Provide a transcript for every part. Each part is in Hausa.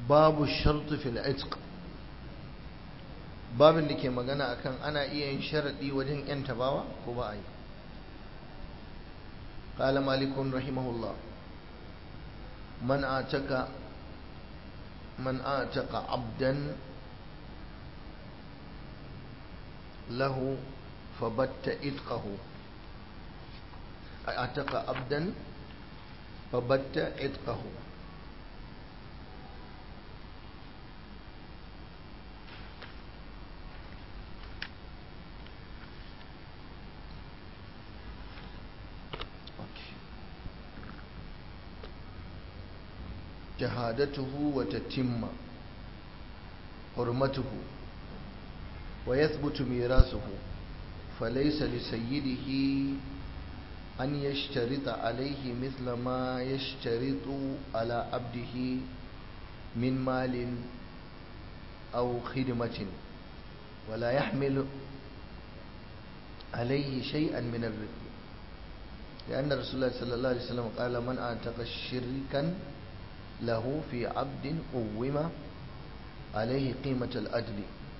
babu shartu fil itq babin da ke magana akan ana iya yin sharadi wajen yan tabawa ko ba a yi قال مالك رحمه الله من آتك من آتك عبدا له فبت إتقه آتك عبدا فبت إتقه شهادته وتتم حرمته ويثبت ميراثه فليس لسيده أن يشترط عليه مثل ما يشترط على عبده من مال أو خدمة ولا يحمل عليه شيئا من الرزق لأن رسول الله صلى الله عليه وسلم قال من أعتق شركا له في عبد قوم عليه قيمة الأجل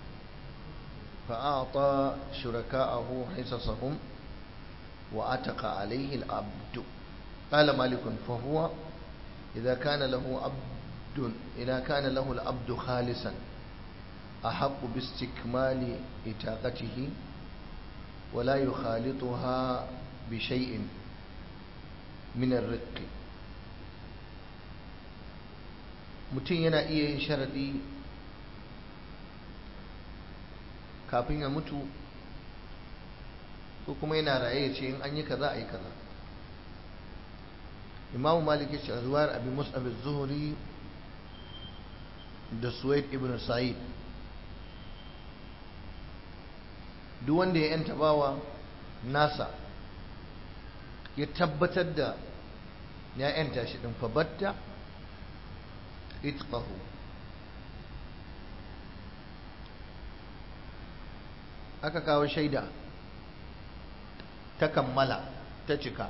فأعطى شركاءه حصصهم وأتق عليه العبد قال مالك فهو إذا كان له عبد إذا كان له العبد خالصا أحق باستكمال إتاقته ولا يخالطها بشيء من الرق mutum yana iya yin sharaɗi kafin ya mutu ko kuma yana raye ya ce in an yi kaza a yi kaza imamu malik ya ce a zuwar abin mus'ab zuhuri da suwaid ibn sa'id duk wanda ya yanta bawa nasa ya tabbatar da ya yanta shi din fabatta itqahu aka kawo shaida ta kammala ta cika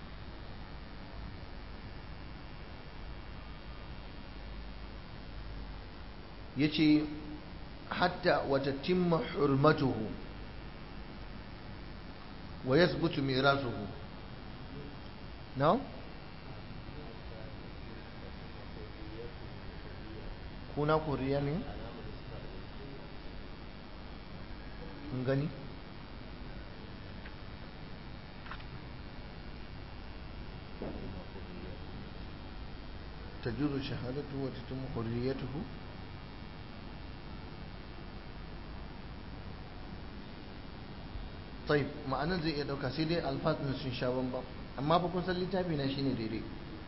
yace hatta wata timma hurmatuhu wa yathbutu mirasuhu no kuna koriya ne gani تجوز شهادته وتتم حريته طيب ma'anar zai iya dauka sai dai alfazin sun sha bambam amma fa kun san littafi na shine daidai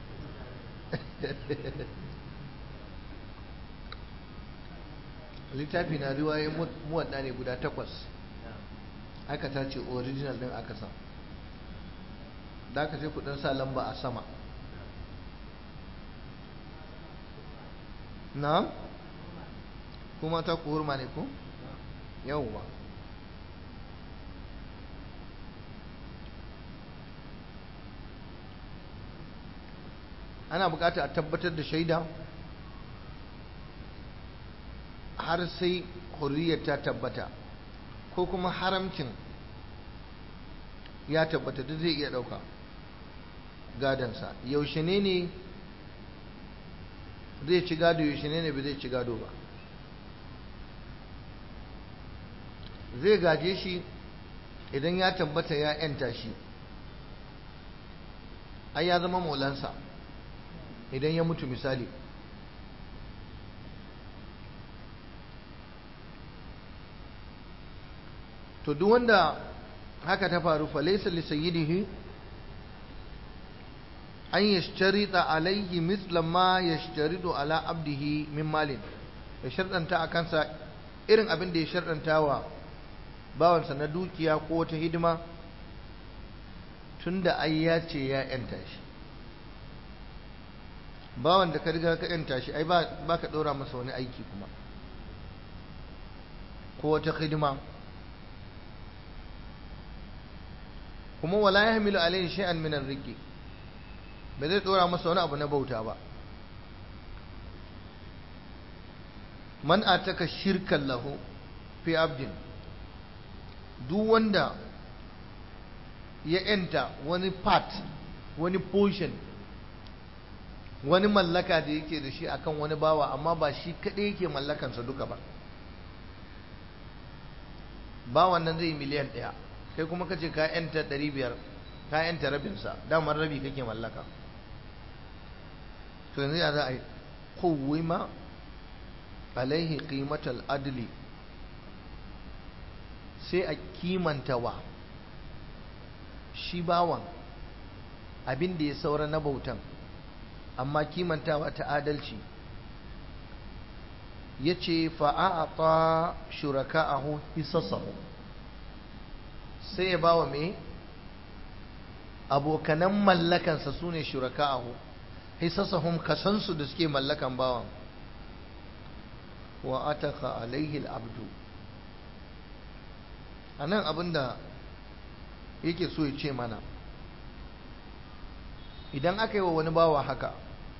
littafi na riwaye muwadda ne guda takwas aka ta ce original din aka sa da aka sai kudin sa lamba a sama na kuma ta kuhurma ne ko yawwa ana bukata a tabbatar da shaida har sai hurriyar ta tabbata ko kuma haramcin ya tabbata duk zai iya ɗauka gadansa yaushe ne ne zai ci gado yaushe ne ne ba zai ci gado ba zai gaje shi idan ya tabbata ya yanta shi ai ya zama maulansa idan ya mutu misali to duk wanda haka ta faru fa laysa li sayyidihi an yashtarita alayhi misla ma yashtaridu ala abdihi min malin ya sharɗanta a kansa irin abin da ya sharɗanta wa bawansa na dukiya ko wata hidima tunda ai ya ce ya yanta shi bawan da ka riga ka yanta shi ai ba ka ɗora masa wani aiki kuma ko wata hidima kuma wala ya hamilu alaihi shay'an min ar-riqi ba zai dora masa wani abu na bauta ba man ataka shirkan lahu fi abdin duk wanda ya enta wani part wani portion wani mallaka da yake da shi akan wani bawa amma ba shi kaɗai yake mallakansa duka ba bawan nan zai miliyan ɗaya kai kuma kace ka yanta ɗari biyar ka yanta rabinsa damar rabi kake mallaka to yanzu ya za a yi kowima alaihi qimatal adli sai a kimanta wa shi bawan abin da ya saura na bautan amma kimantawa ta adalci ya ce fa'a'ata shuraka'ahu hisassahu sai ya ba wa me abokanan mallakansa su ne shuraka'ahu hisassahum kasansu da suke mallakan bawan wa ataka alaihi al'abdu a nan abinda yake so ya ce mana idan aka yi wa wani bawa haka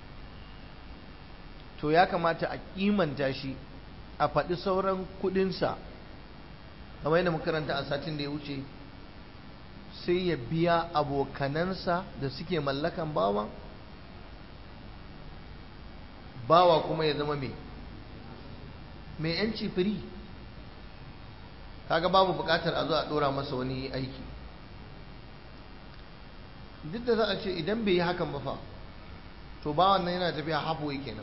to ya kamata a kimanta shi a faɗi sauran kuɗinsa kamar yadda makaranta a satin da ya wuce sai ya biya abokanansa da suke mallakan bawa bawa kuma ya zama mai mai yanci firi kaga babu buƙatar a zo a ɗora masa wani aiki duk da za a ce idan bai yi hakan ba fa to bawan nan yana tafiya halfway kenan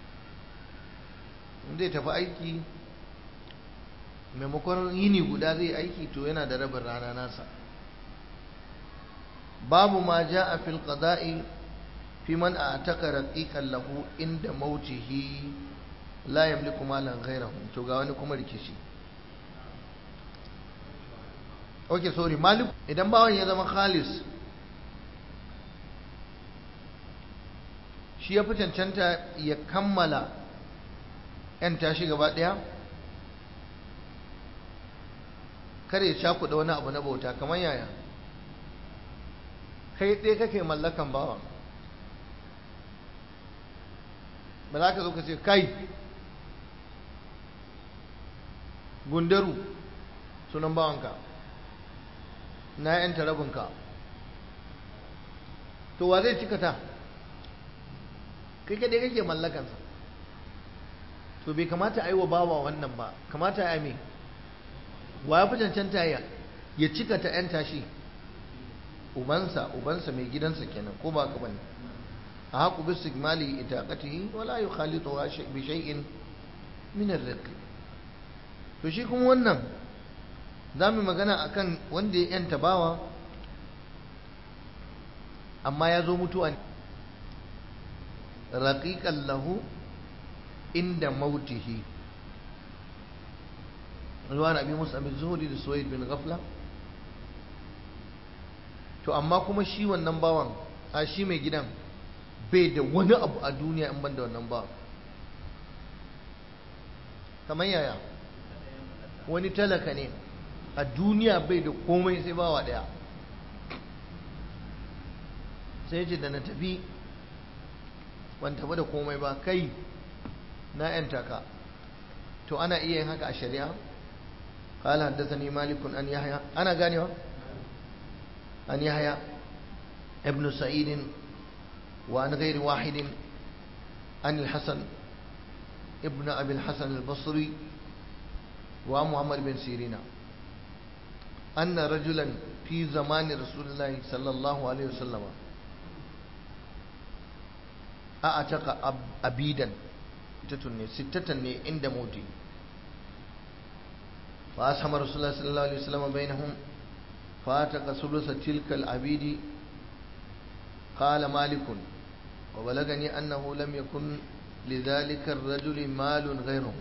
zai tafi aiki maimakon yini guda zai aiki to yana da rabin rana nasa babu ma ja a fil qada'i fi man ataka raqiqan lahu inda mautihi la yamliku malan ghayrahu to ga wani kuma rikici okay sorry malik idan bawan ya zama khalis shi ya fi cancanta ya kammala 'yan tashi gaba ɗaya kare ya cakuɗa wani abu na bauta kamar yaya kai ɗaya kake mallakan bawa ba za ka zo ka ce kai gundaru sunan bawanka na 'yan tarabinka to wa zai cikata kai kadai kake mallakansa to bai kamata a yi wa bawa wannan ba kamata ya me wa ya fi cancanta ya ya cika ta yan tashi ubansa ubansa mai gidansa kenan ko ba ka bane a haku bis sigmali itaqatihi wala yukhalitu bi shay'in min ar-riq to shi kuma wannan zamu magana akan wanda ya yanta bawa amma ya zo mutuwa raqiqan lahu inda mautihi ruwan abi musa bin zuhuri da suwaid bin ghafla to amma kuma shi wannan bawan a shi mai gidan bai da wani abu a duniya in ban da wannan bawan kamar yaya wani talaka ne a duniya bai da komai sai bawa daya sai ce da na tafi ban tafi da komai ba kai na yanta ka to ana iya yin haka a shari'a qala haddathani malik an yahya ana ganewa an yahya ibn sa'id wa an ghairi wahid an al-hasan ibn abi al-hasan al-basri wa muhammad bin sirina أن رجلا في زمان رسول الله صلى الله عليه وسلم أعتق أبيدا ستة ستة عند موتي فأسهم رسول الله صلى الله عليه وسلم بينهم فأعتق ثلث تلك العبيد قال مالك وبلغني أنه لم يكن لذلك الرجل مال غيره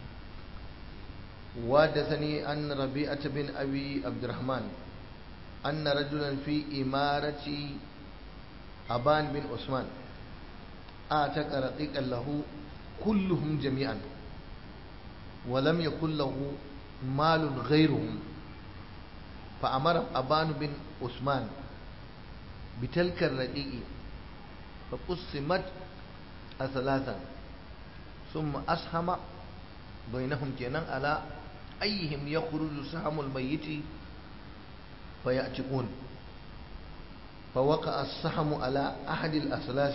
وحدثني أن ربيعة بن أبي عبد الرحمن أن رجلا في إمارة أبان بن عثمان أعتق رقيقا له كلهم جميعا ولم يكن له مال غيرهم فأمر أبان بن عثمان بتلك الرقيق فقسمت ثلاثا ثم أسهم bainahum kenan ala ayyihim yakhruju sahamul mayyiti fayatiqun فوقع السهم على أحد الأثلاث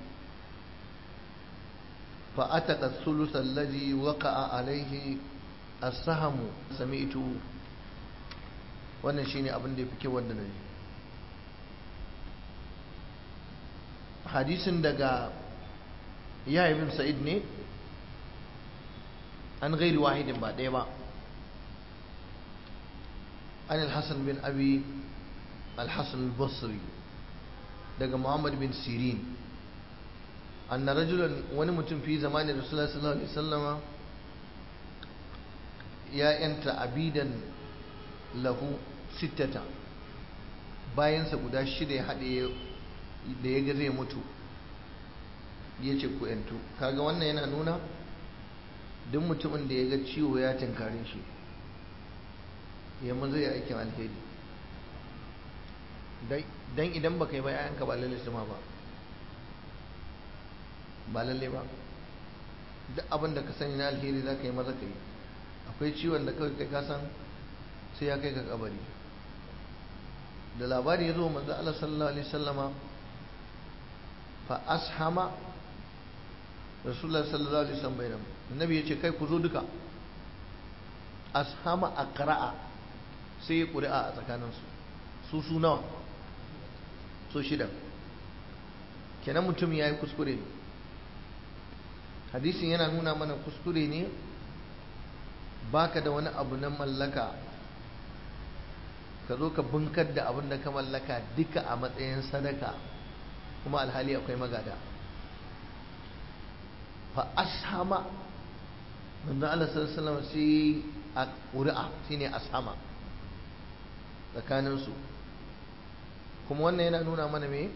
فأتت الثلث الذي وقع عليه السهم سمعت wannan shine abin da ya fi kyau wanda na ji hadisin daga ya bin sa'id ne an gairi wahidin ba ɗaya ba an al-hassan bin abi al-hassan al-basri daga muhammad bin sirin anna rajulan wani mutum fi zamanin rasulullah sallallahu alaihi wasallama ya yanta abidan lahu sittata bayansa guda shida ya haɗe da ya ga zai mutu ya ce ku yantu kaga wannan yana nuna duk mutumin da ya ga ciwo ya tinkare shi yamma zai aikin alheri don idan baka yi ba yayanka ba lalle su ma ba ba lalle ba duk abin da ka sani na alheri za ka yi maza ka yi akwai ciwon da kawai kai kasan sai ya kai ka kabari da labari ya zo manzo Allah sallallahu alaihi wasallama fa ashama rasulullah sallallahu alaihi wasallam bainam annabi yace kai ku zo duka ashama aqra'a sai ya ƙuri'a a tsakaninsu su su nawa so shida kenan mutum ya yi kuskure ne hadisin yana nuna mana kuskure ne baka da wani abu na mallaka ka zo ka bunkar da abin da ka mallaka duka a matsayin sadaka kuma alhali akwai magada fa ashama manzo Allah sallallahu alaihi wasallam sai a ƙuri'a shine ashama tsakaninsu kuma wannan yana nuna mana me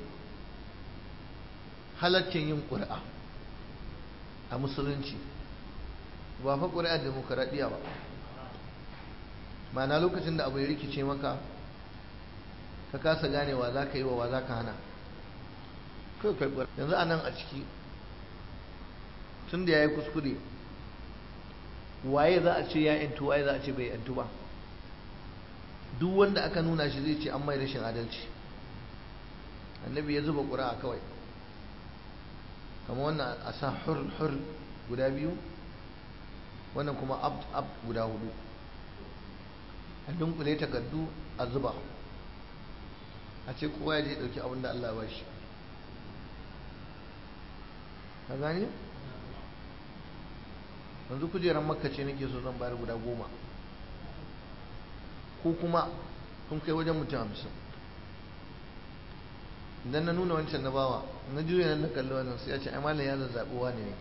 halaccin yin ƙuri'a a musulunci ba fa ƙuri'a demokaradiyya ba ma'ana lokacin da abu ya rikice maka ka kasa ganewa za ka yi wa wa za ka hana kai kai ƙuri'a yanzu a nan a ciki tun da ya yi kuskure waye za a ce ya yantu waye za a ce bai yantu ba duk wanda aka nuna shi zai ce an mai rashin adalci annabi ya zuba ƙuri'a kawai kama wannan a sa hur hur guda biyu wannan kuma ab ab guda hudu a dunkule takardu a zuba a ce kowa ya je ɗauki abin da Allah ba shi ka gane yanzu kujerar makka ce nake so zan bayar guda goma ko kuma kun kai wajen mutum hamsin idan na nuna wancan na bawa na juya nan na kalli wannan sai ya ce ai malam ya zazzaɓi wani ne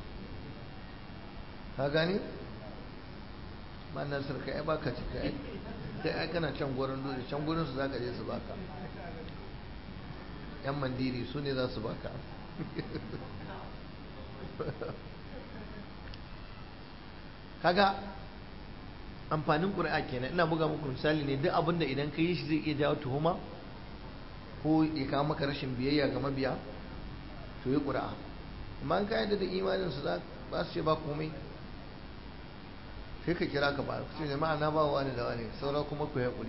ka gane ma nan sarka ai baka cika ai kai ai kana can gurin dole can gurin su zaka je su baka yan mandiri su ne za su baka kaga amfanin ƙuri'a kenan ina buga muku misali ne duk abin da idan ka yi shi zai iya jawo tuhuma ko ya kawo maka rashin biyayya ga mabiya to yi ƙuri'a amma an kayan da imanin su ba su ce ba komai sai ka kira ka ba ku ce jama'a na ba wa wani da wani saura kuma ku haƙuri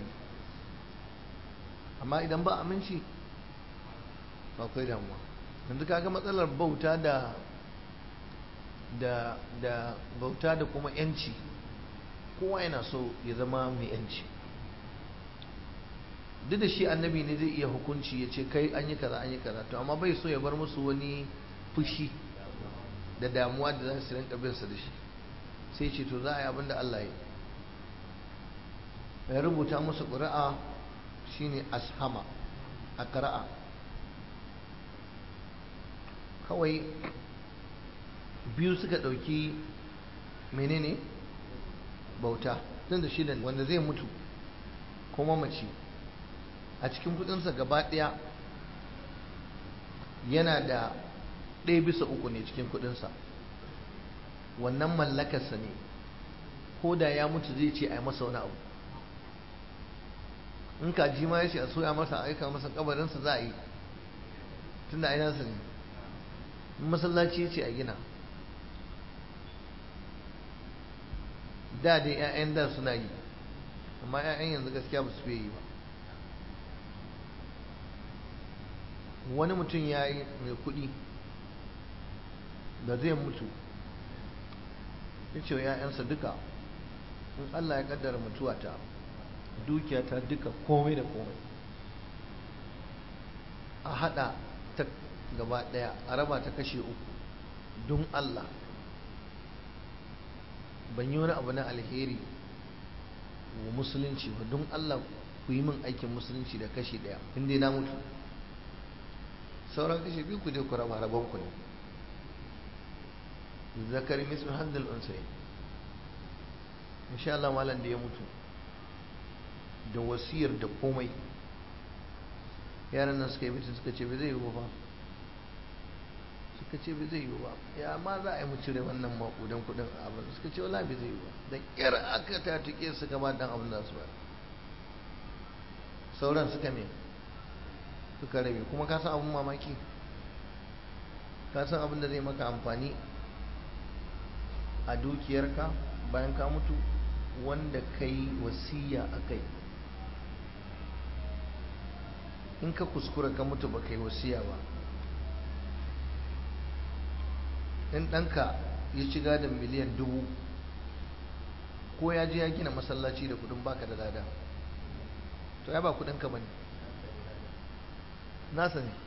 amma idan ba aminci ba kai damuwa yanzu kaga matsalar bauta da da da bauta da kuma yanci kowa yana so ya zama mai yanci duk da shi annabi ne zai iya hukunci ya ce kai an yi kaza an yi kaza to amma bai so ya bar musu wani fushi da damuwa da za su rinka bin sa da shi sai ce to za a yi abin da Allah ya ya rubuta musu ƙuri'a shine ashama a ƙara'a kawai biyu suka ɗauki menene bauta tun da shidan wanda zai mutu kuma mace a cikin kudinsa gaba ɗaya yana da ɗaya bisa uku ne cikin kudinsa wannan mallakarsa ne ko da ya mutu zai ce a yi masa wani abu in kaji ma ya ce a soya masa aika masa kabarinsa za a yi tun da ainihinsa ne masallaci ya ce a gina da dai 'ya'yan da suna yi amma 'ya'yan yanzu gaskiya ba su fiye yi ba wani mutum ya yi mai kuɗi da zai mutu ya ce wa 'ya'yansa duka in Allah ya kaddara mutuwata dukiyata duka komai da komai a hada ta gaba daya a raba ta kashe uku don Allah ban yi wani abu na alheri wa musulunci ba don Allah ku yi min aikin musulunci da kashe daya inda na mutu sauran kashe biyu ku je ku raba rabon ku ne zakari mislu handal unsai insha Allah malam da ya mutu da wasiyar da komai yaran nan suka yi mutu suka ce bai zai yi ba suka ce bai zai yi ba ya ma za a yi mu cire wannan makudan kudin abin suka ce wala bai zai yi ba da kyar aka ta tuke su gaba dan abin da su ba sauran suka me suka rabe kuma ka san abin mamaki ka san abin da zai maka amfani a dukiyarka bayan ka mutu wanda kai wasiya a kai in ka kuskura ka mutu ba kai wasiya ba in ɗanka ya ci gadon miliyan dubu ko ya je ya gina masallaci da kudin baka da lada to ya ba kudinka ba ne nasa ne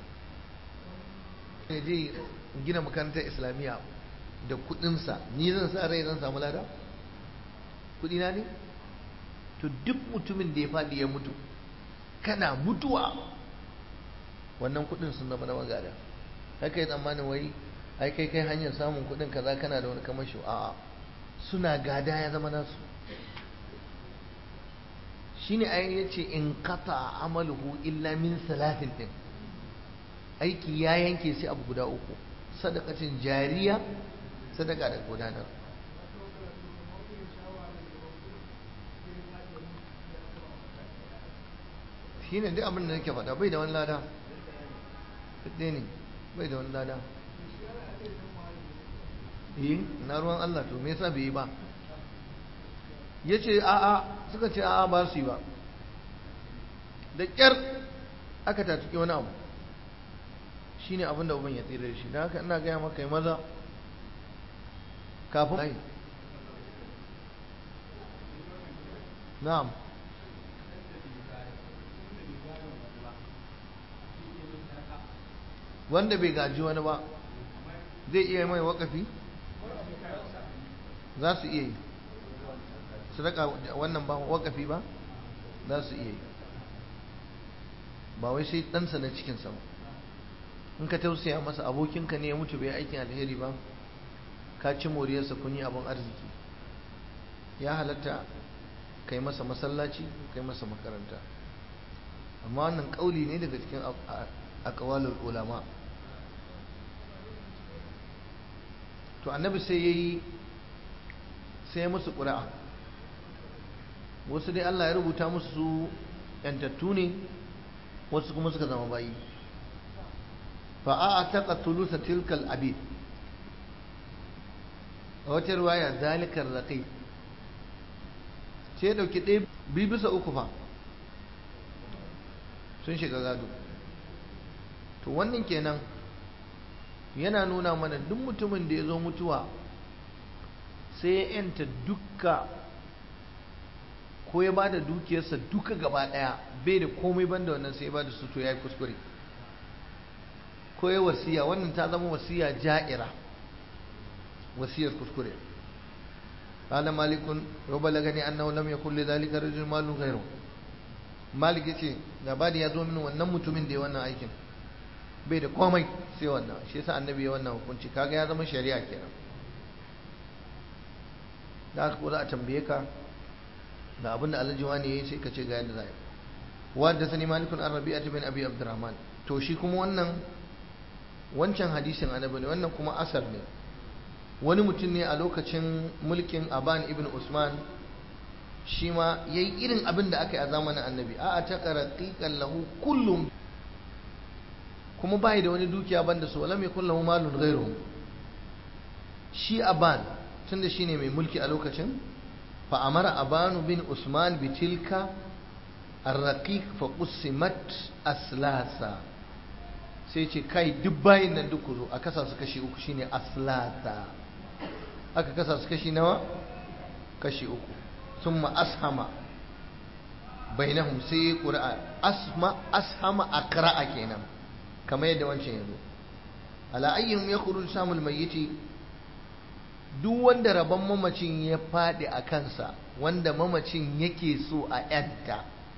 ya je gina makarantar islamiyya da kudinsa ni zan sa rai zan samu lada kudina ne to duk mutumin da ya faɗi ya mutu kana mutuwa wannan kudin sun zama na magada haka yi tsammanin wai ai kai kai hanyar samun kudin kaza kana da wani kamar shi a'a suna gada ya zama nasu shine ayin yace in qata amaluhu illa min salatin din aiki ya yanke sai abu guda uku sadaqatin jariya sadaka da gudanar shi ne duk abin da nake faɗa bai da wani lada ɗaya ne bai da wani lada yi na ruwan Allah to me yasa bai yi ba ya ce a'a suka ce a'a ba su yi ba da ƙyar aka tatuki wani abu shi ne abin da uban ya tsira da shi da haka ina gaya maka yi maza kafin na'am wanda bai gaji wani ba zai iya mai wakafi za su iya yi su raka wannan ba wakafi ba za su iya yi ba wai sai ɗansa na cikinsa ba in ka tausaya masa abokinka ne ya mutu bai aikin alheri ba ka ci moriyarsa kun yi abin arziki ya halatta kai masa masallaci kai masa makaranta amma wannan ƙauli ne daga cikin akawalul ulama to annabi sai ya yi sai ya musu ƙura'a wasu dai Allah ya rubuta musu su ‘yantattu ne wasu kuma suka zama bayi fa'a a taƙa tulusa tilkal abid a wata ruwaya zalikar raƙai sai ya ɗauki ɗaya biyu bisa uku fa sun shiga gado to wannan kenan yana nuna mana duk mutumin da ya zo mutuwa sai ya yanta dukka ko ya ba da dukiyarsa duka gaba ɗaya bai da komai banda wannan sai ya ba da su to ya yi kuskure ko ya wasiya wannan ta zama wasiya ja'ira wasiyar kuskure قال مالك وبلغني أنه لم يكن لذلك رجل مال غيره مالك yace labari ya zo min wannan mutumin da ya wannan aikin bai da komai sai wannan shi yasa annabi ya wannan hukunci kaga ya zama shari'a kenan da aka za a tambaye ka da abin da alhaji wani yayi sai ka ce ga yadda za a yi wadda sani malikun an rabi'a bin abi abdurrahman to shi kuma wannan wancan hadisin annabi ne wannan kuma asar ne wani mutum ne a lokacin mulkin aban ibn usman shi ma ya yi irin abin da aka yi a zamanin annabi a ta ƙaraƙiƙan lahu kullum kuma bai da wani dukiya banda su walam yakun lahu malun ghairuhu shi aban tunda shine mai mulki a lokacin fa amara abanu bin usman bi tilka arraqiq fa qusimat aslasa sai ce kai duk bayin nan duk zo a kasa su kashi uku shine aslasa aka kasa su kashi nawa kashi uku summa ashama bainahum sai qur'a asma ashama aqra'a kenan kamar yadda wancan yazo ala ayyihim yakhruju samul mayyiti duk wanda rabon mamacin ya fadi a kansa wanda mamacin yake so a yanta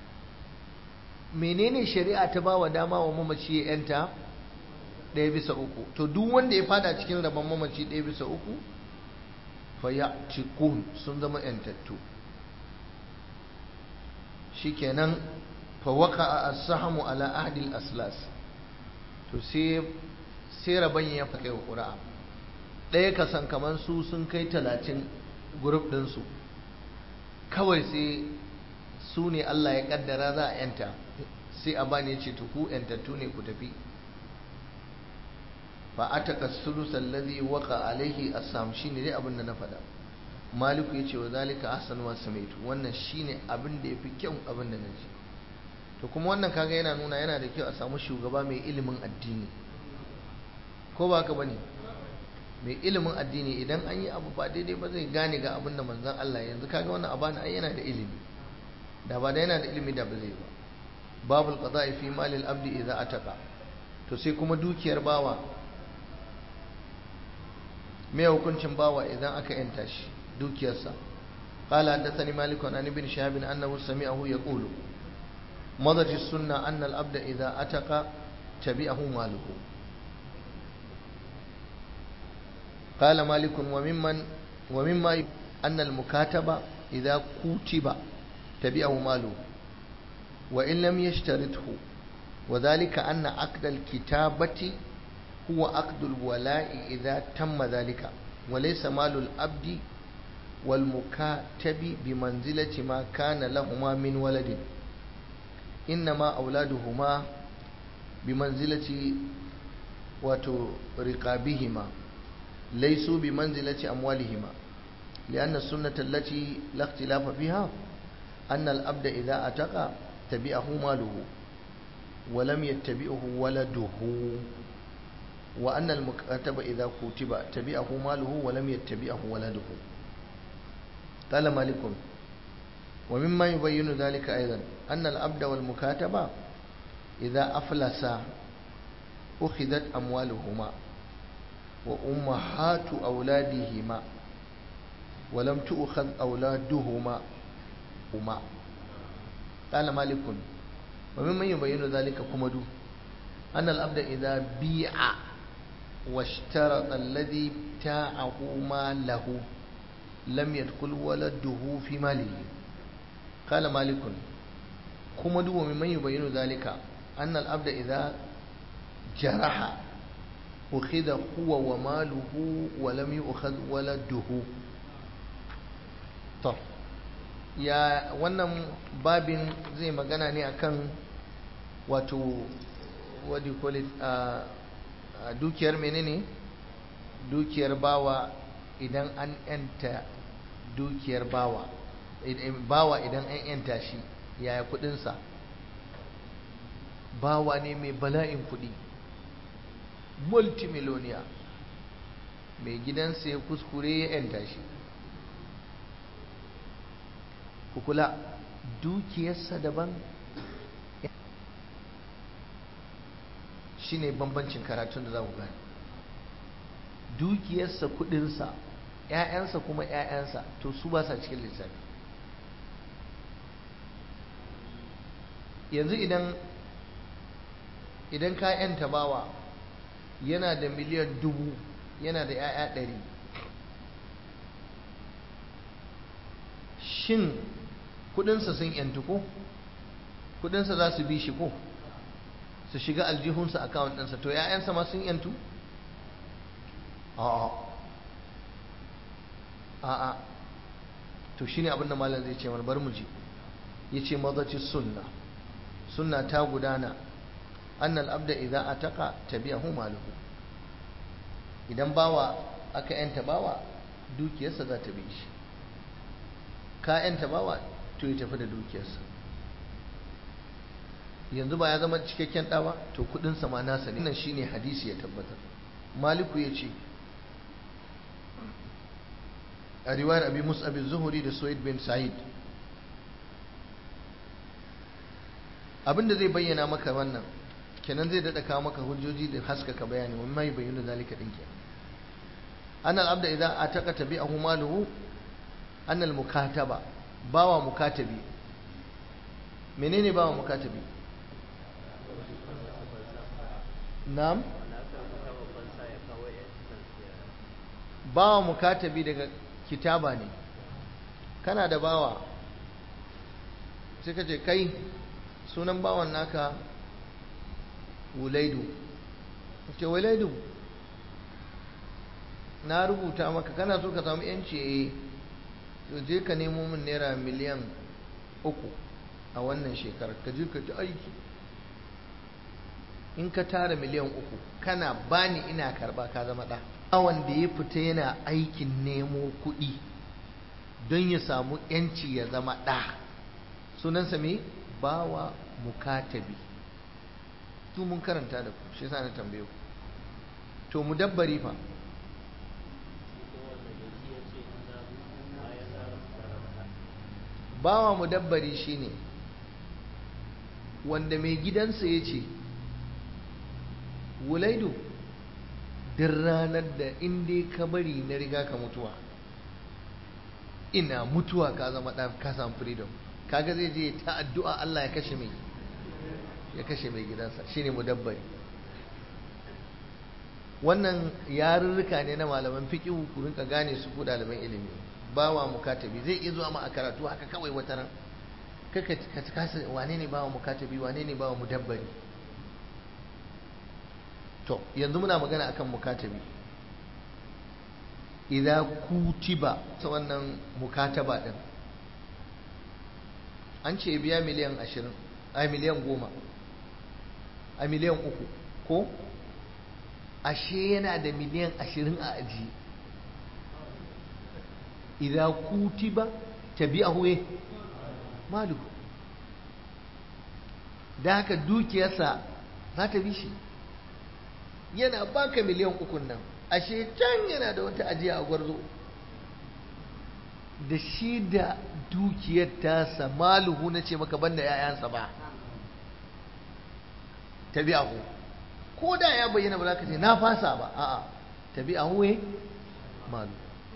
menene shari'a ta ba wa dama wa mamaci ya yanta ɗaya bisa uku to duk wanda ya fada cikin rabon mamaci ɗaya bisa uku fa ya cikun sun zama yantattu shikenan fa waka a asahamu ala ahdil aslas to sai sai rabon ya fa kai wa ƙura'a ɗaya kasan kamar su sun kai talatin grup ɗinsu kawai sai su ne Allah ya ƙaddara za a yanta sai a bani ya ce tuku yantattu ne ku tafi fa a taƙa sulusan lazi waka alaihi assam shi ne dai abin da na faɗa maliku ya ce wa zalika ahsan wa samaitu wannan shi ne abin da ya fi kyau abin da na ji to kuma wannan kaga yana nuna yana da kyau a samu shugaba mai ilimin addini ko ba haka bane mai ilimin addini idan an yi abu ba daidai ba zai gane ga abin da manzon Allah yanzu kaga wannan abana ai yana da ilimi da ba da yana da ilimi da ba zai ba babul qada'i fi malil abdi idza ataka to sai kuma dukiyar bawa me hukuncin bawa idan aka yanta shi dukiyarsa قال حدثني مالك عن ابن شهاب انه سمعه يقول مضت السنه ان العبد اذا اتق تبعه ماله قال مالك وممن ومما أن المكاتب إذا كتب تبعه ماله وإن لم يشترطه وذلك أن عقد الكتابة هو عقد الولاء إذا تم ذلك وليس مال الأبد والمكاتب بمنزلة ما كان لهما من ولد إنما أولادهما بمنزلة وترقابهما ليسوا بمنزلة أموالهما لأن السنة التي لا اختلاف فيها أن الأبد إذا أتقى تبعه ماله ولم يتبعه ولده وأن المكاتب إذا كتب تبعه ماله ولم يتبعه ولده قال مالك ومما يبين ذلك أيضا أن الأبد والمكاتبة إذا أفلسا أخذت أموالهما وأمهات أولادهما ولم تؤخذ أولادهما هما قال مالك وممن يبين ذلك كمدو أن الأبد إذا بيع واشترط الذي ابتاعه ماله لم يدخل ولده في ماله قال مالك كمدو وممن يبين ذلك أن الأبد إذا جرح أخذ هو وماله ولم يؤخذ ولده طب ya wannan babin zai magana ne akan wato what do you call it uh, dukiyar menene dukiyar bawa idan an yanta dukiyar bawa bawa idan an yanta shi yaya kudinsa bawa ne mai bala'in kudi multimillionaire mai gidansa ya kuskure ya yanta shi kula dukiyarsa daban shine bambancin karatun da za ku gani dukiyarsa kudinsa ‘ya'yansa kuma ‘ya'yansa to su ba sa cikin lissafi yanzu idan idan ka ‘yanta bawa yana da miliyan dubu yana da ‘ya'ya ɗari shin kudinsa sun ‘yantu ko kudinsa za su bi shi ko su shiga aljihunsa akawun ɗinsa to ‘ya'yansa ma sun ‘yantu a'a a'a to shine abin da malam zai ce bar mu ji yace mazaci sunna sunna ta gudana annal abda idza ataka tabi'ahu maluhu idan bawa aka yanta bawa dukiyarsa za ta bi shi ka yanta bawa to ya tafi da dukiyarsa yanzu ba ya zama cikakken ɗa ba to kuɗinsa ma nasa ne nan shine hadisi ya tabbatar maliku ya ce a riwayar abi mus'ab zuhuri da suwaid bin sa'id abinda zai bayyana maka wannan kenan zai daɗa kawo maka hujjoji da haskaka bayani wani mai bayyana zalika ɗin kenan an al'abda idan a taƙa tabi a humaluhu an mukataba bawa mukatabi menene bawa mukatabi na'am bawa mukatabi daga kitaba ne kana da bawa sai ka ce kai sunan bawan naka wulaidu ce wulaidu na rubuta maka kana so ka samu yanci eh to je ka nemo min naira miliyan uku a wannan shekarar ka je ka ci aiki in ka tara miliyan uku kana bani ina karba ka zama ɗa wanda ya fita yana aikin nemo kuɗi don ya samu yanci ya zama ɗa sunansa me bawa mukatabi tu mun karanta da ku shi yasa na tambaye ku to mudabbari fa bawa mudabbari shine wanda mai gidansa ya ce wulaidu duk ranar da inda ka bari na riga ka mutuwa ina mutuwa ka zama ɗan ka samu freedom kaga zai je ta addu'a Allah ya kashe mai ya kashe mai gidansa shine mudabbari wannan yarurruka ne na malaman fiqh ku rinka gane su ku ɗaliban ilimi bawa mukatabi zai iya zuwa ma a karatu haka kawai wata ran kaka ka kasa wane ne bawa mukatabi wane ne bawa mudabbari to yanzu muna magana akan mukatabi idza kutiba ta wannan mukataba din an ce biya miliyan ashirin a miliyan goma a miliyan uku ko ashe yana da miliyan ashirin a aji idza kutiba tabi'ahu eh malu da haka dukiyarsa za ta bi shi yana baka miliyan ukun nan ashe can yana da wata ajiya a gwarzo da shi da dukiyar tasa maluhu na ce maka banda ‘ya'yansa ba tabi'ahu ko da ya bayyana ba za ka ce na fasa ba a'a tabi'ahu eh malu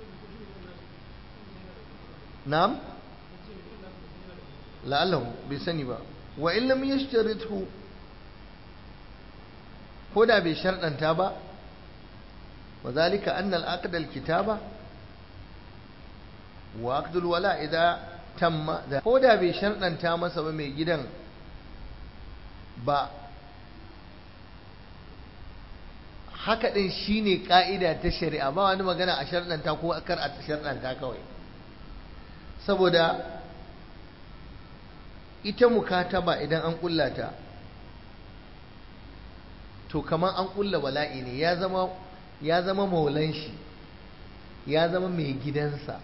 na'am la'allahu bai sani ba wa in lam yashtarithu ko da bai sharɗanta ba wa zalika anna al-aqd al-kitaba wa aqd al-wala idza tamma ko da bai sharɗanta masa ba mai gidan ba haka din shine ka'ida ta shari'a ba wani magana a sharɗanta ko kar a sharɗanta kawai saboda ita mukataba idan an kullata to kamar an kulla wala'i ne ya zama ya zama maulan shi ya zama mai gidansa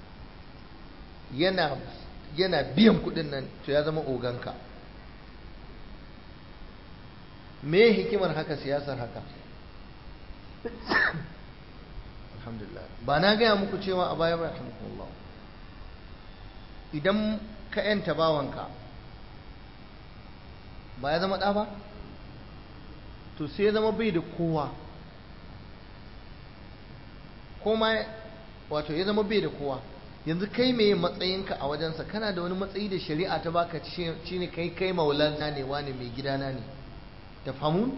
yana yana biyan kudin nan to ya zama oganka me hikimar haka siyasar haka alhamdulillah ba na gaya muku cewa a baya ba alhamdulillah idan ka yanta bawanka ba ya zama ɗa ba to sai ya zama bai da kowa koma wato ya zama bai da kowa yanzu kai mai matsayinka a wajensa kana da wani matsayi da shari'a ta baka ci ne kai kai maulana ne wani mai gidana ne ta famun?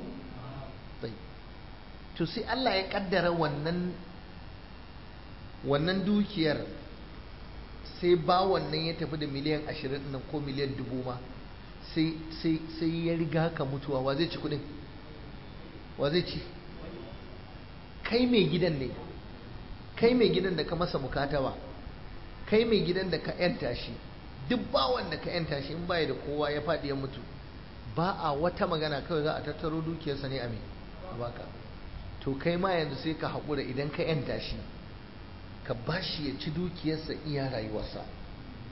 to sai Allah ya kaddara wannan wannan dukiyar sai ba wannan ya tafi da miliyan ashirin nan ko miliyan dubu ma sai ya riga ka mutuwa wa zai ci kudin wa zai ci kai mai gidan ne kai mai gidan da ka masa mukatawa kai mai gidan da ka yanta shi duk bawan da ka yanta shi in baya da kowa ya faɗi ya mutu ba a wata magana kawai za a tattaro dukiyarsa ne a mai a baka to kai ma yanzu sai ka haƙura idan ka yanta shi ka ba shi ya ci dukiyarsa iya rayuwarsa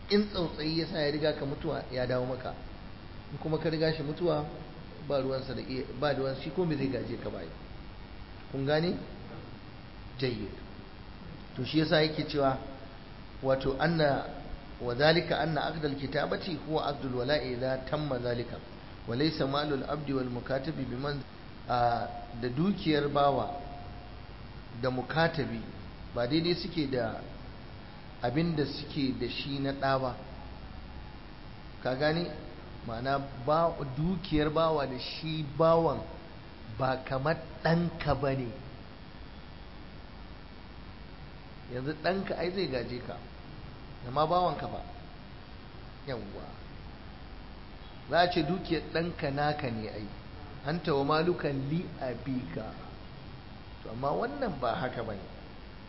in tsautsayi ya sa ya riga ka mutuwa ya dawo maka in kuma ka riga shi mutuwa ba ruwansa da iya ba ruwan shi kuma zai gaje ka bai kun gane jayyid to shi yasa yake cewa wato anna wa zalika anna aqdal kitabati huwa aqdul wala'i idza tamma zalika wa laysa malul abdi wal mukatabi biman da dukiyar bawa da mukatabi ba daidai suke da abin da suke da shi na ɗa ba ka gane ma'ana dukiyar bawa da shi bawan ba kamar ɗanka ba ne yanzu ɗanka ai zai gaje ka amma bawanka ba yawwa za a ce dukiyar ɗanka naka ne ai an tawa malukan li abika to amma wannan ba haka ba ne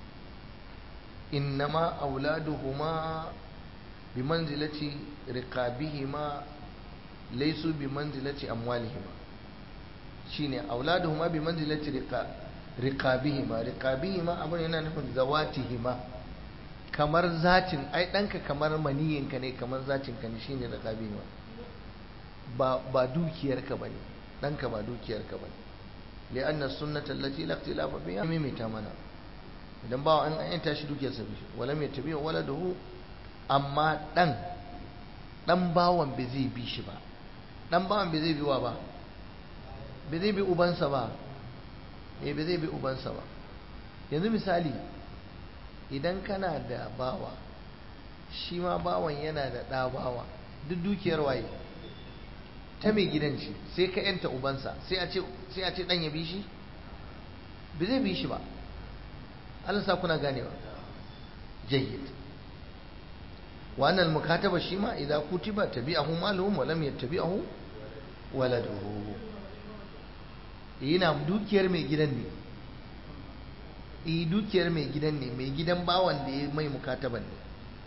innama auladuhuma bi manzilati riqabihima laysu bi manzilati amwalihima shine auladuhuma bi manzilati riqabihima riqabihima abun yana nufin zawatihima kamar zatin ai danka kamar maniyinka ne kamar zatinka ne shine riqabihima ba ba dukiyarka bane danka ba dukiyarka bane li'anna sunnata allati la ikhtilafa fiha mimita mana idan bawa an an tashi dukiyarsa bi wala mai tabi wala dahu amma dan dan bawan bai zai bi shi ba dan bawan bai zai bi wa ba bai zai bi ubansa ba eh bai zai bi ubansa ba yanzu misali idan kana da bawa shi ma bawan yana da ɗa bawa duk dukiyar waye ta mai gidan shi sai ka yanta ubansa sai a ce sai a ce dan ya bi shi bai zai bi shi ba Allah sa kuna ganewa jayyid wa annal mukataba shi ma idza kutiba tabi'ahu maluhum wa lam yattabi'ahu waladuhu yana dukiyar mai gidan ne eh dukiyar mai gidan ne mai gidan bawan da ya mai mukataban ne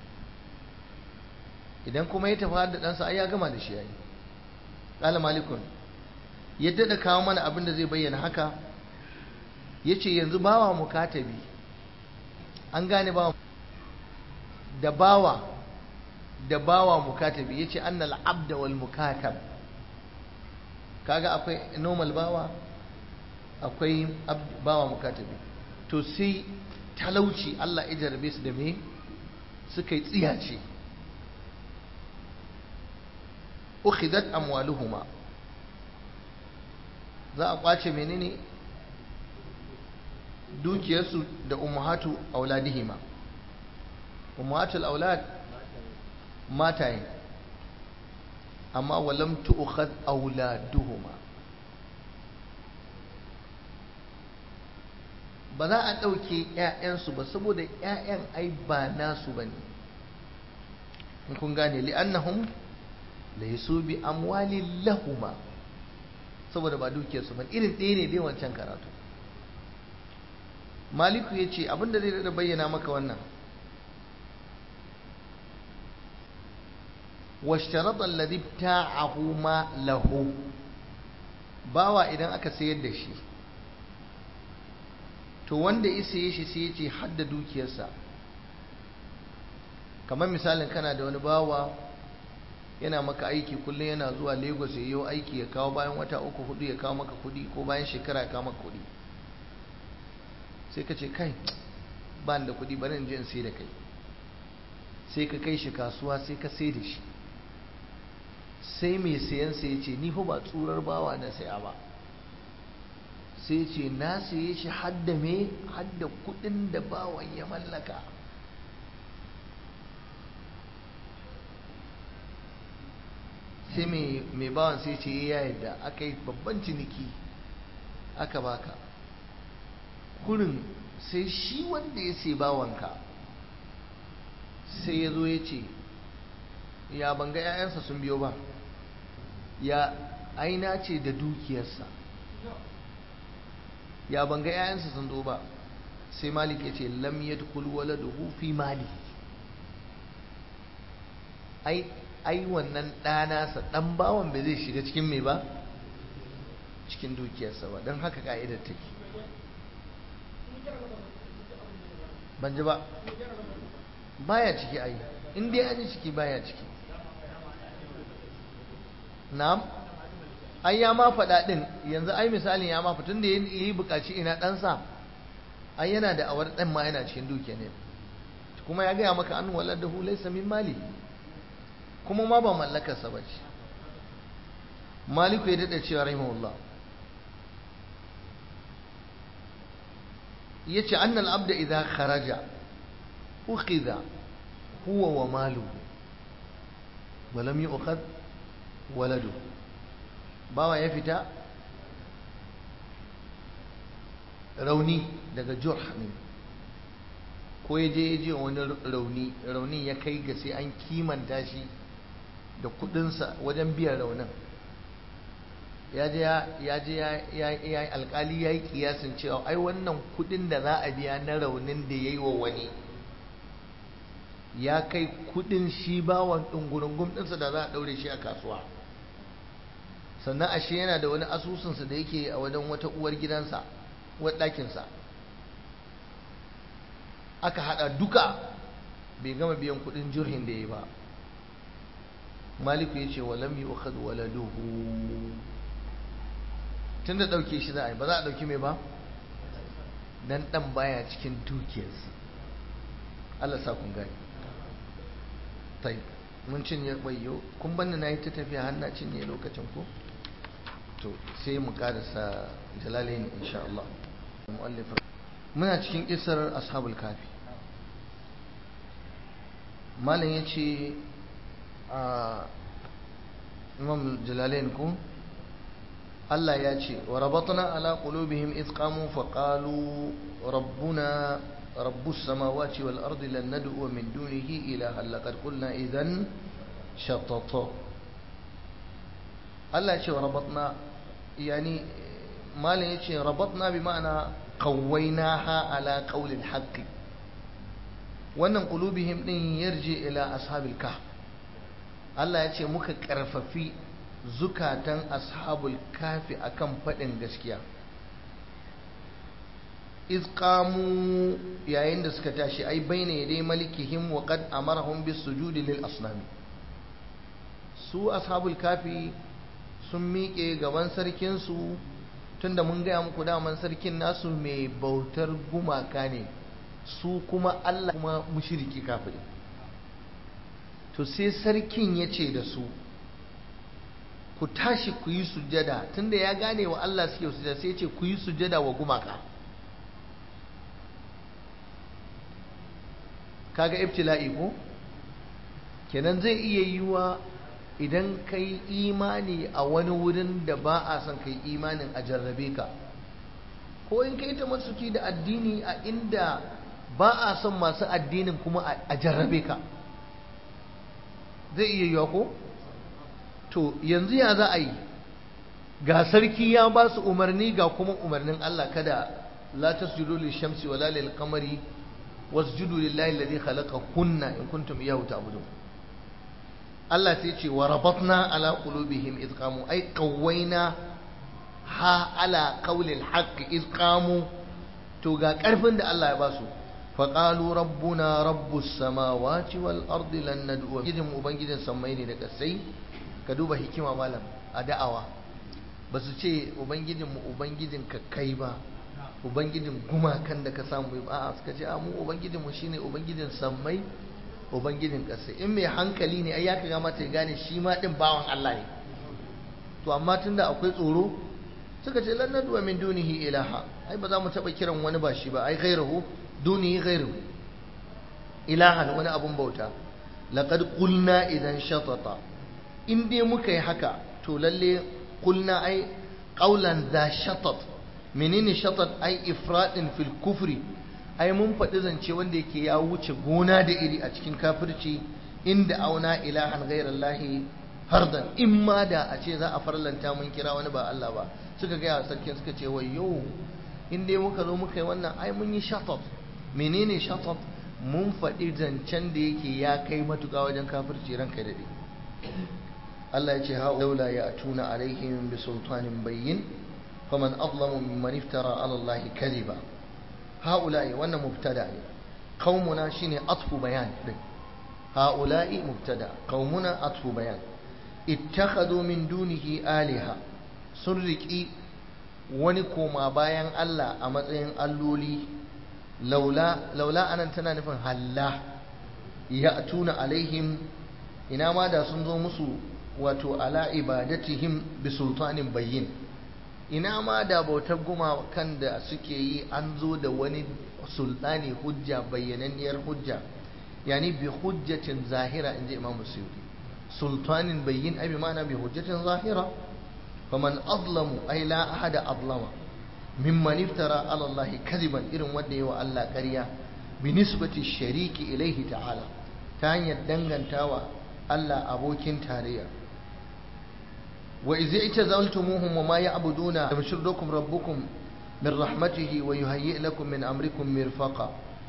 idan kuma ya tafi da ɗansa ai ya gama da shi yayi qala malikun yadda da kawo mana abin da zai bayyana haka yace yanzu bawa mukatabi an gane bawa da bawa da bawa mukatabi yace annal abda wal mukatab kaga akwai normal bawa akwai bawa mukatabi to sai talauci Allah ya jarabe su da me suka yi tsiyace ukhidat amwaluhuma za a kwace menene dukiyarsu da ummahatu auladihima ummahatul aulad mataye amma walam tu'khad auladuhuma ba za a ɗauke ‘ya'yansu ba saboda ‘ya'yan ai ba nasu ba ne in kun gane li'annahum laisu bi amwalin lahuma saboda ba dukiyarsu ba irin ɗaya ne dai wancan karatu maliku ya ce abinda zai da bayyana maka wannan washtarata alladhi ta'ahu ma lahu bawa idan aka sayar da shi to wanda ya saye shi sai ya ce hadda dukiyarsa kamar misalin kana da wani bawa yana maka aiki kullum yana zuwa lagos ya yi aiki ya kawo bayan wata uku hudu ya kawo maka kudi ko bayan shekara ya kawo maka kudi sai ka ce kai ba da kudi bari in je in sai da kai sai ka kai shi kasuwa sai ka sai da shi sai mai sayan sai ya ce ni fa ba tsurar bawa na saya ba sai ce na saye shi hadda me hadda kudin da bawan ya mallaka sai mai bawan sai ce ya yadda aka yi babban ciniki aka baka kurin sai shi wanda ya sai bawanka sai ya zo ya ce ya banga 'ya'yansa sun biyo ba ya aina ce da dukiyarsa ya banga 'ya'yansa sun zo ba sai malik ya ce lam yadkhul waladuhu fi mali ai ai wannan ɗanasa ɗan bawan bai zai shiga cikin mai ba cikin dukiyarsa ba don haka ka'idar take ban ji ba baya ciki ai in dai an yi ciki baya ciki na'am ai ya ma faɗa ɗin yanzu ai misalin ya ma tun da ya yi buƙaci ina ɗansa ai yana da awar ɗan ma yana cikin dukiya ne kuma ya gaya maka an walar da hulai samin mali kuma ma ba mallakarsa ba ce maliku ya daɗa cewa rahimahullah ya ce annal abda idan kharaja ukhidha huwa wa malu walam yi ukhad waladu bawa ya fita rauni daga jurh ne ko ya je ya je wani rauni rauni ya kai ga sai an kimanta shi da kudinsa wajen biyan raunin ya je ya je ya alkali ya yi kiyasin cewa ai wannan kudin da za a biya na raunin da ya yi wa wani ya kai kudin shi bawan ɗungurungun ɗinsa da za a ɗaure shi a kasuwa sannan ashe yana da wani asusunsa da yake a wajen wata uwar gidansa uwar ɗakinsa aka haɗa duka bai gama biyan kudin jirhin da ya ba maliku ya ce walam yi ukhad waladuhu tun da ɗauke shi za a yi ba za a ɗauki mai ba dan ɗan baya cikin dukiyarsa Allah sa kun gani tai mun cinye bayyo kun banni na yi ta tafiya har na cinye lokacin ko to sai mu karasa jalalain insha Allah muna cikin kisar ashabul kafi malam ya ce a imam jalalain ko Allah ya ce wa rabatna ala qulubihim id qamu fa qalu rabbuna rabbus samawati wal ardi lan nad'u min dunihi ilaha laqad qulna idhan shatata Allah ya ce wa rabatna yani malin yace rabatna bi ma'ana qawwaynaha ala qawli al-haqq wannan qulubihim din yarji ila ashabil kahf Allah ya ce muka karfafi zukatan ashabul kafi akan faɗin gaskiya iz qamu yayin da suka tashi ai baina yadai malikihim wa qad amarahum bis sujudi lil asnami su ashabul kafi sun miƙe gaban sarkin su tunda mun gaya muku daman sarkin nasu mai bautar gumaka ne su kuma Allah kuma mushriki kafiri to sai sarkin ya ce da su ku tashi ku yi sujjada tunda ya gane wa Allah suke sujjada sai ce ku yi sujjada wa gumaka kaga ibtila'i ko kenan zai iya yiwa idan kai imani a wani wurin da ba a son kai imanin a jarrabe ka ko in kai ta masuki da addini a inda ba a son masu addinin kuma a jarrabe ka zai iya yiwa ko to yanzu ya za a yi ga sarki ya ba su umarni ga kuma umarnin Allah kada la tasjudu lishamsi wala lil qamari wasjudu lillahi alladhi khalaqahunna in kuntum iyyahu ta'budun Allah sai ce wa rabatna ala qulubihim id qamu ay qawwayna ha ala qawli al-haqq id qamu to ga karfin da Allah ya ba su فقالوا ربنا رب السماوات والأرض لن ندعو جدم ubangijin sammai ne da kasai ka duba hikima malam a da'awa ba su ce ubangijin mu ubangijin ka kai ba ubangijin gumakan da ka samu ba a suka ce a mu ubangijin mu shine ubangijin sammai ubangijin kasai in mai hankali ne ai ya kaga mata ya gane shi ma din bawan Allah ne to amma tunda akwai tsoro suka ce lan nadwa min dunihi ilaha ai ba za mu taba kiran wani ba shi ba ai ghairahu duni ghairu ilahan wani abun bauta laqad qulna idan shatata in dai muka yi haka to lalle qulna ai qaulan za shatat menene shatat ai ifradin fil kufri ai mun faɗi zance wanda yake ya wuce gona da iri a cikin kafirci inda auna ilahan ghairallahi hardan in ma da a ce za a farlanta mun kira wani ba Allah ba suka gaya sarkin suka ce wayyo in dai muka zo muka yi wannan ai mun yi shatat menene shatat mun faɗi zancen da yake ya kai matuƙa wajen kafirci ranka daɗe Allah ya ce ha laula ya tuna alaihim bi sultanin bayyin faman azlamu mimman iftara ala Allah kadiba haula'i wannan mubtada ne qaumuna shine atfu bayan din هؤلاء مبتدا قومنا أطف بيان اتخذوا من دونه آلهة سرقي ونكما بايان الله أمتين اللولي لولا لولا أن تنا نفن هلا يأتون عليهم ina ma da sun zo musu wato ala ibadatihim bi sultanin bayyin ina ma da bautar gumakan da suke yi an zo da wani sultani hujja bayyananniyar hujja yani bi hujjatin zahira inji imam suyuti sultanin bayyin abi ma'ana bi hujjatin zahira faman azlamu ay la ahada azlama mimman iftara ala allahi kadiban irin wanda yawa Allah ƙarya bi nisbati shariki ilaihi ta'ala ta hanyar dangantawa Allah abokin tarayya wa idza itazaltumuhum wa ma ya'buduna yamshurukum rabbukum min rahmatihi wa yuhayyi lakum min amrikum mirfaqa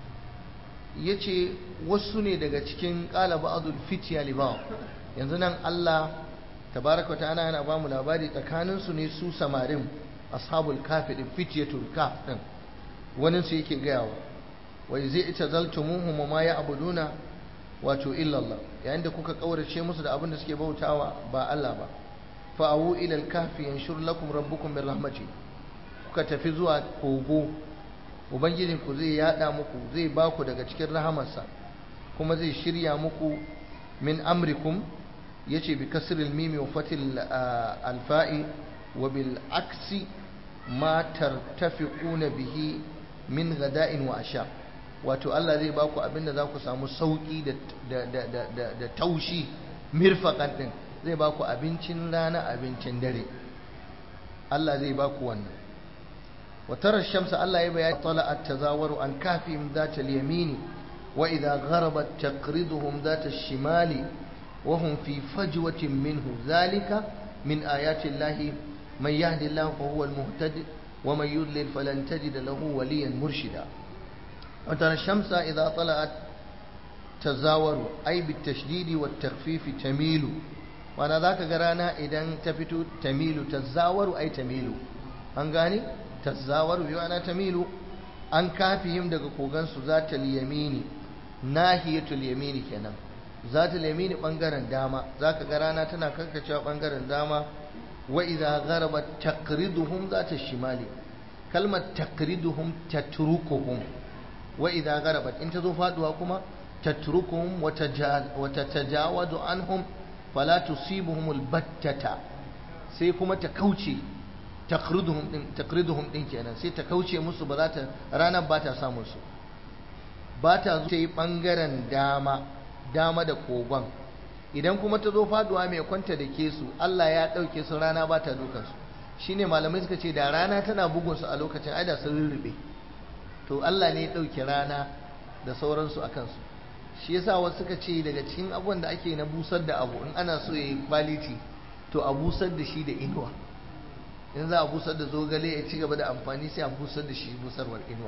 yace wasu ne daga cikin qala ba'dul fitya li ba'd yanzu nan Allah tabaraka ta'ala yana ba mu labari tsakanin su ne su samarin ashabul kafi din fityatul kaf din wani su yake gayawa wa idza itazaltumuhum wa ma ya'buduna wato illa Allah yayin da kuka kaurace musu da abin da suke bautawa ba Allah ba fa'awu ila al-kahfi yanshur lakum rabbukum min rahmatihi kuka tafi zuwa kogo ubangijin ku zai yada muku zai ba ku daga cikin rahamarsa kuma zai shirya muku min amrikum yace bi kasril mimi wa fatil alfa'i wa bil aksi ma tartafiquna bihi min ghada'in wa asha wato Allah zai ba ku abinda za ku samu sauki da da da da taushi mirfaqan din zai ba ku abincin rana abincin dare Allah zai ba ku wannan وترى الشمس الله يبين طلعت تزاور عن كهفهم ذات اليمين وإذا غربت تقرضهم ذات الشمال وهم في فجوة منه ذلك من آيات الله من يهد الله فهو المهتد ومن يضلل فلن تجد له وليا مرشدا وترى الشمس إذا طلعت تزاور أي بالتشديد والتخفيف تميل وأنا ذاك قرانا إذا تفتو تميل تزاور أي تميل أنغاني tazawaru bi ma'ana tamilu an kafihim daga kogansu zatal yamini nahiyatul yamini kenan zatal yamini bangaren dama zaka ga rana tana karkacewa bangaren dama wa idza gharabat taqriduhum zata shimali kalmar taqriduhum tatrukuhum wa idza gharabat in tazo faduwa kuma tatrukuhum wa tatajawadu anhum fala tusibuhum albattata sai kuma ta kauce takriduhum din takriduhum din kenan sai ta kauce musu ba za ta ranar ba ta samu su ba ta zo ta yi bangaren dama dama da kogon idan kuma ta zo faduwa mai kwanta da ke su Allah ya dauke su rana ba ta dukan su shine malamai suka ce da rana tana bugun su a lokacin ai da sun rurrube to Allah ne ya dauke rana da sauransu a kansu shi yasa wasu suka ce daga cikin abubuwan da ake na busar da abu in ana so ya yi quality to a busar da shi da inuwa in za a busar da zogale ya ci gaba da amfani sai a busar da shi busarwar inuwa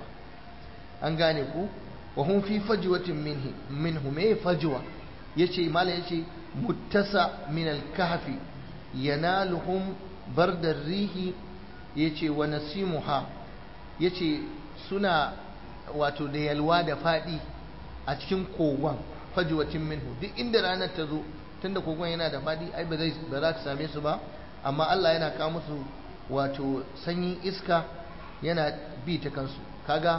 an gane ku wa hum fi fajwatin minhi minhu me fajwa yace mala yace muttasa min al-kahfi yanaluhum bardar rihi yace wa nasimuha yace suna wato da yalwa da fadi a cikin kogon fajwatin minhu duk inda ranar ta zo tunda kogon yana da fadi ai ba zai ba za ta same su ba amma Allah yana kawo musu wato sanyin iska yana bi ta kansu kaga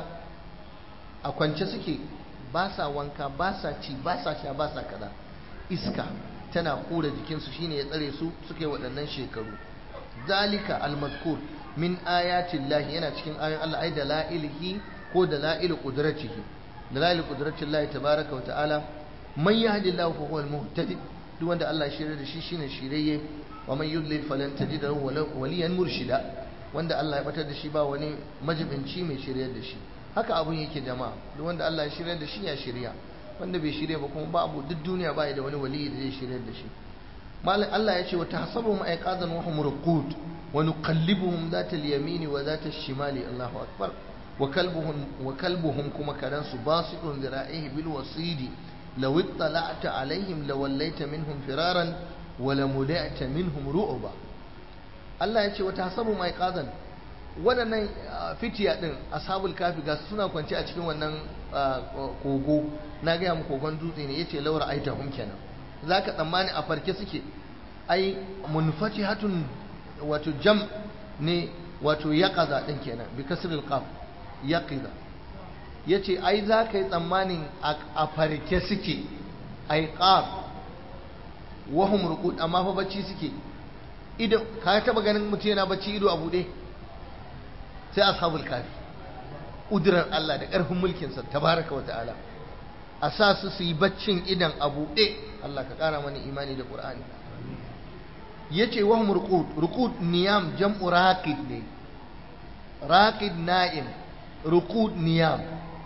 a kwance suke ba sa wanka ba sa ci ba sa sha ba sa kaza iska tana kura jikinsu shine ya tsare su suke waɗannan shekaru zalika almazkur min ayatin lahi yana cikin ayoyin Allah ai da la'ilihi ko da la'ilu qudratihi da la'ilu qudratin lahi tabaraka wa ta'ala man yahdillahu fa huwa almuhtadi duk wanda Allah ya shirya da shi shine shirye ومن يضلل فلن تجد له وليا مرشدا wanda Allah ya batar da shi ba wani majibinci mai shiryar da shi haka abun yake jama'a duk wanda Allah ya shiryar da shi ya shirya wanda bai shirya ba kuma babu duk duniya ba da wani wali da zai shiryar da shi malam Allah ya ce wa tahsabuhum ayqadan wa hum ruqud wa nuqallibuhum zata al-yamin wa zata al-shimali Allahu akbar wa kalbuhum wa kalbuhum kuma karansu basitun zira'ihi bil wasidi law ittala'ta alaihim lawallaita minhum firaran wala muda'ta minhum ru'ba Allah ya ce wata hasabu mai qazan waɗannan fitiya ɗin ashabul kafi ga suna kwance a cikin wannan kogo na gaya mu kogon dutse ne yace laura aita hum kenan zaka tsammani a farke suke ai munfatihatun wato jam ne wato yaqaza din kenan bi kasril qaf yaqiza yace ai zaka yi tsammanin a farke suke ai qaf wahum ruqud amma fa bacci suke ido ka taba ganin mutum yana bacci ido a bude sai ashabul kafi ƙudurar Allah da ƙarfin mulkinsa tabaraka wa ta'ala a sa su su yi baccin idan a buɗe Allah ka ƙara mana imani da ƙur'ani ya ce wahum ruqud ruqud niyam jam'u raqid ne raqid na'im ruqud niyam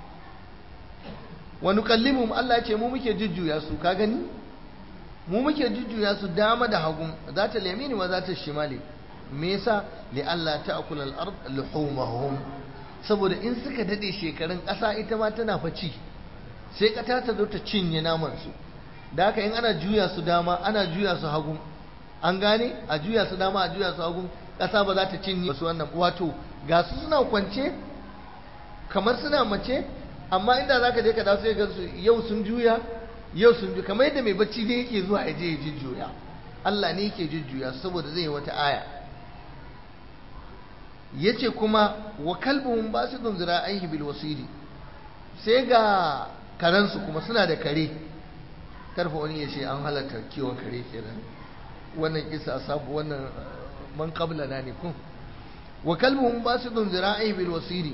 wa nukallimuhum Allah ya ce mu muke jujjuya su ka gani mu muke jujjuya su dama da hagun za ta lamini wa za ta shimali me yasa li Allah ta'kul al-ard luhumahum saboda in suka dade shekarun ƙasa ita ma tana faci sai ƙata ta zo ta cinye naman su da haka in ana juya su dama ana juya su hagu an gane a juya su dama a juya su hagu ƙasa ba za ta cinye su wannan wato ga su suna kwance kamar suna mace amma inda za ka je ka dawo sai ga su yau sun juya yau sun juya kamar yadda mai bacci ne yake zuwa ya je ya jujjuya Allah ne yake jujjuya saboda zai yi wata aya yace kuma wa kalbuhum basidun zira'aihi bil wasiri sai ga karansu kuma suna da kare karfa wani ya ce an halatta kiwon kare kenan wannan kisa sabu wannan man qabla na ne kun wa kalbuhum basidun zira'aihi bil wasiri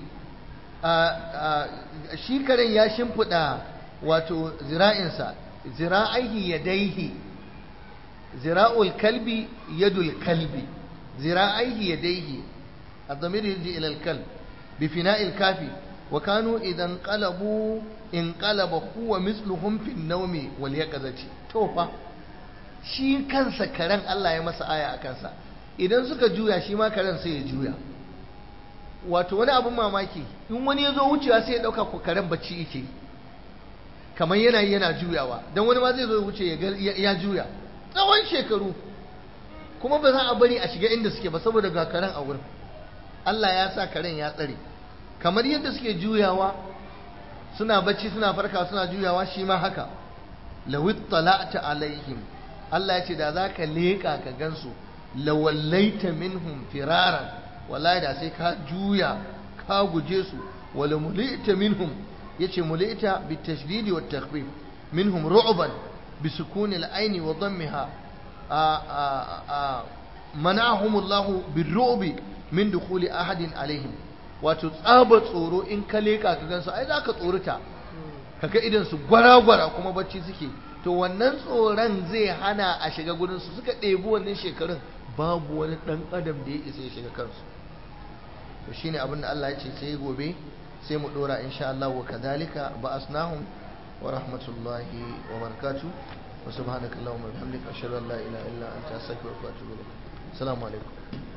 shi karen ya shimfida wato zira'insa zira'aihi yadaihi zira'ul kalbi yadul kalbi zira'aihi yadaihi الضمير يرجع إلى الكلب بفناء الكافي وكانوا إذا انقلبوا انقلب هو مثلهم في النوم واليقظة توفى shi kansa karen Allah ya masa aya a kansa idan suka juya shi ma karen sai ya juya wato wani abin mamaki in wani ya zo wucewa sai ya ɗauka ko karen bacci yake kamar yana yana juyawa don wani ma zai zo wuce ya juya tsawon shekaru kuma ba za a bari a shiga inda suke ba saboda ga karen a wurin Allah ya sa karen ya tsare kamar yadda suke juyawa suna bacci suna farka suna juyawa shi ma haka lawit tala'ta alaihim Allah ya ce da zaka leka ka gansu lawallaita minhum firaran wallahi da sai ka juya ka guje su wala mulita minhum yace mulita bitashdidi wat takhfif minhum ru'ban bisukuni al-aini wa dammiha mana'ahum Allah birru'bi min dukhuli ahadin alaihim wato tsaba tsoro in ka leka ka gansu ai zaka tsorita kaga idan su gwara-gwara kuma bacci suke to wannan tsoron zai hana a shiga gurin su suka ɗebi wannan shekarun babu wani ɗan adam da ya isa ya shiga kansu to shine abin da Allah ya ce sai gobe sai mu dora insha Allah wa kadhalika ba'asnahum wa rahmatullahi wa barakatuh wa subhanakallahumma wa bihamdika ashhadu an la ilaha illa anta astaghfiruka wa atubu ilaik assalamu alaikum